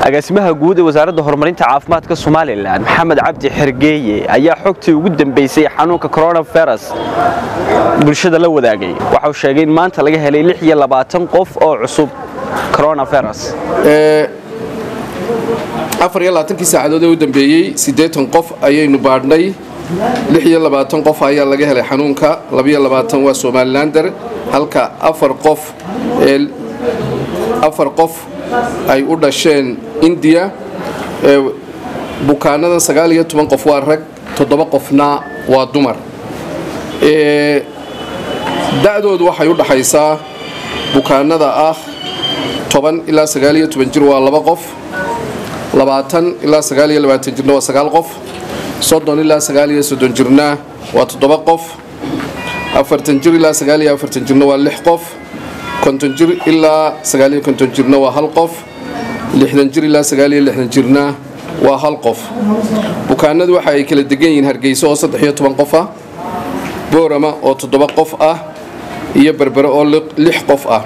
agaasimaha guud ee wasaaradda horumarinta caafimaadka somalilan maxamed cabdi xergeeye ayaa xogtii ugu dambeysay xanuunka coronavirus bulshada la wadaagay waxauu sheegay in maanta laga helay qof oo cusub coronavirus afar iyo labaatankii saacadood ee u dambeeyey siddeetan qof ayaynu baadhnay lix iyo labaatan qof ayaa laga helay xanuunka labiyo labaatan waa somalilander halka afar qof ee afar qof ay u dhasheen indiya bukaanadan sagaal iyo toban qof waa rag toddoba qofna waa dumar da-doodu waxay u dhaxaysaa bukaanada ah toban ilaa sagaal iyo toban jir waa laba qof labaatan ilaa sagaal iyo labaatan jirna waa sagaal qof soddon ilaa sagaal iyo soddon jirna waa toddoba qof afartan jir ilaa sagaal iyo afartan jirna waa lix qof konton jir ilaa sagaal iyo konton jirna waa hal qof lixdan jir ilaa sagaal iyo lixdan jirna waa hal qof bukaanadu waxa ay kala degan yihiin hargeyso oo saddex iyo toban qof ah boorama oo toddoba qof ah iyo berbere oo lix qof ah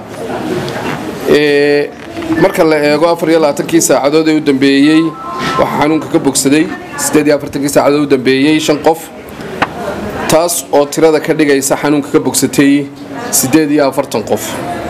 marka la eego afar iyo labaatankii saacadood ee u dambeeyey waxaa xanuunka ka bogsaday siddeed iyo afartankii saacadood u dambeeyey shan qof taas oo tirada ka dhigaysa xanuunka ka bogsatay siddeed iyo afartan qof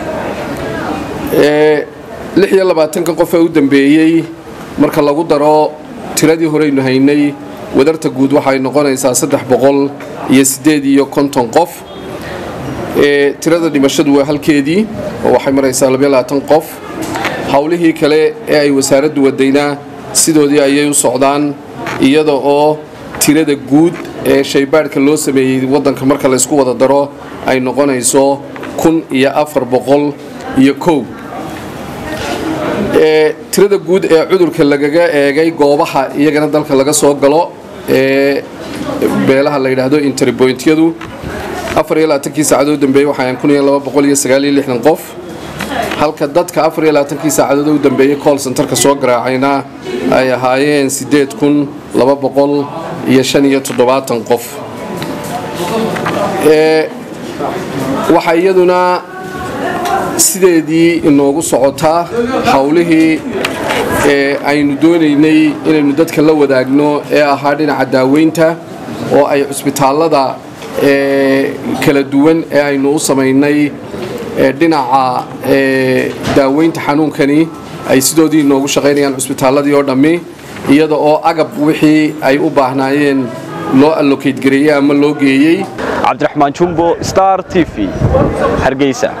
lix iyo labaatanka qof ee u dambeeyey marka lagu daro tiradii horeynu haynay wadarta guud waxay noqonaysaa saddex boqol iyo siddeed iyo konton qof tirada dhimashadu waa halkeedii oo waxay maraysaa labayo labaatan qof howlihii kale ee ay wasaaraddu wadaynaa sidoodii ayay u socdaan iyada oo tirada guud ee shaybaadhka loo sameeyey waddanka marka laysku wada daro ay noqonayso kun iyo afar boqol iyo kow tirada guud ee cudurka lagaga eegay goobaha iyagana dalka laga soo galo ee beelaha la yidhaahdo interbointyadu afar iyo labaatankii saacadood dambeeyey waxaan kun iyo laba boqol iyo sagaal iyo lixdan qof halka dadka afar iyo labaatankii saacadood u dambeeyey call centerka soo garaacayna ay ahaayeen siddeed kun laba boqol iyo shan iyo toddobaatan qof waxaa iyaduna sideedii inoogu socotaa howlihii ee aynu doonaynay inaynu dadka la wadaagno ee ahaa dhinaca daaweynta oo ay cusbitaallada kala duwan ee aynu u samaynay dhinaca daaweynta xanuunkani ay sidoodii inoogu shaqaynayaan cusbitaalladii oo dhammi iyada oo agab wixii ay u baahnaayeen loo allokate gareeyey ama loo geeyey cabdiraxmaan jumbo star t v hargeysa